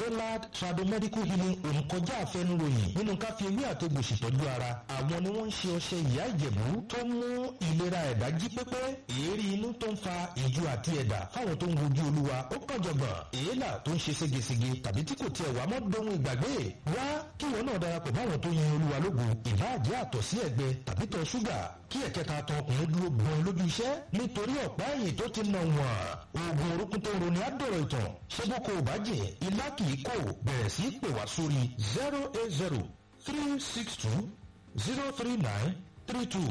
olad tradomedical healing home kọjá àfẹnuròyìn nínú ká fi ewé àtegbò ṣètọ́jú ara àwọn ni wọ́n ń ṣe ọṣẹ ìyá ìjẹ̀bú tó ń mú ìlera ẹ̀dá jí pépé èérí inú tó ń fa ìju àti ẹ̀dà fáwọn tó ń wojú olúwa ó kàn jọ̀gbọ̀n èélà tó ń ṣe ségesège tàbí tí kò tiẹ̀ wá mọ́ dohun ìgbàgbé wá kí wọn náà darapọ̀ báwọn tó yin olúwa lógo ìbáàjẹ́ àtọ̀ sí ẹ̀gbẹ tàbí tọ̀ ṣúgà kí ẹ̀kẹta tọ ọkùnrin dúró gbọ́n lójú iṣẹ́ nítorí ọ̀pá ẹ̀yìn tó ti nà wọ̀n oògùn orúkún tó ń roni àdọ̀rọ̀ ìtàn ṣé bó kò bá jẹ́ ilá kì í kò bẹ̀rẹ̀ sí pè wá sórí zero eight zero three six two zero three nine three two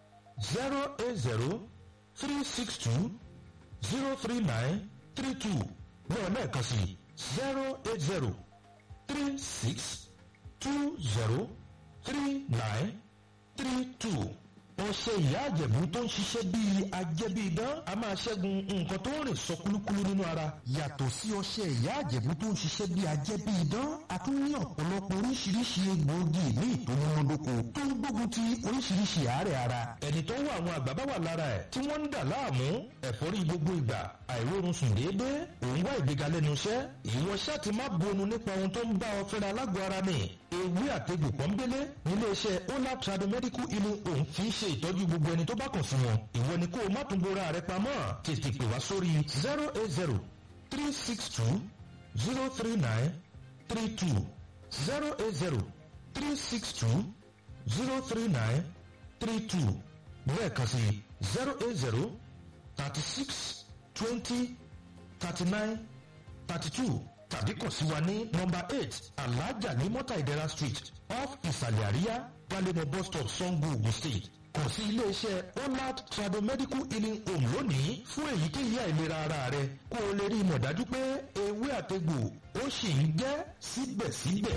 zero eight zero three six two zero three nine three two náà lẹ́ẹ̀kan sí zero eight zero three six two zero three nine three two ọṣẹ ìyá àjẹ̀bú tó ń ṣiṣẹ́ bíi ajẹ́bí idán a máa ṣẹ́gun nǹkan tó ń rìn sọ kúlúkúlú nínú ara. yàtọ̀ sí ọṣẹ ìyá àjẹ̀bú tó ń ṣiṣẹ́ bíi ajẹ́bí idán a tún ní ọ̀pọ̀lọpọ̀ oríṣiríṣi egbòogi ní ìtòmúnádóko tó ń gbógun ti oríṣiríṣi àárẹ̀ ara. ẹni tó ń wá àwọn àgbà bá wà lára ẹ̀ tí wọ́n ń dà láàmú ẹ̀fọ́rí gbogbo ìgbà àìrórun sùn déédéé òun wá ìgbéga lẹ́nu iṣẹ́ ìwọ ṣáà ti má bonu nípa ohun tó ń bá ọ fẹ́ra alágọ̀ ara ni ewé àtegbò pọ́nbélé nílé iṣẹ́ olab tradomedical healing home fi ń ṣe ìtọ́jú gbogbo ẹni tó bá kàn sí wọn ìwọ ni kó o má tún bora rẹ pamọ́ tètè pè wá sórí zero eight zero three six two zero three nine three two zero eight zero three six two zero three nine three two lẹ́ẹ̀kan sí zero eight zero thirty six twenty thirty nine thirty two tàbí kàn sí wa ní nọmba eight alhaja ní mọ́tà ìdẹ́ra street off ìsàlẹ̀ àríyá gbalẹ̀mọ̀ bus stop sango ogun state kàn sí iléeṣẹ́ olad tradomedical healing home lónìí fún èyíkéyìí àìlera ara rẹ kó o lè rí i mọ̀ dájú pé ewé àtegbò ó sì ń jẹ́ síbẹ̀síbẹ̀.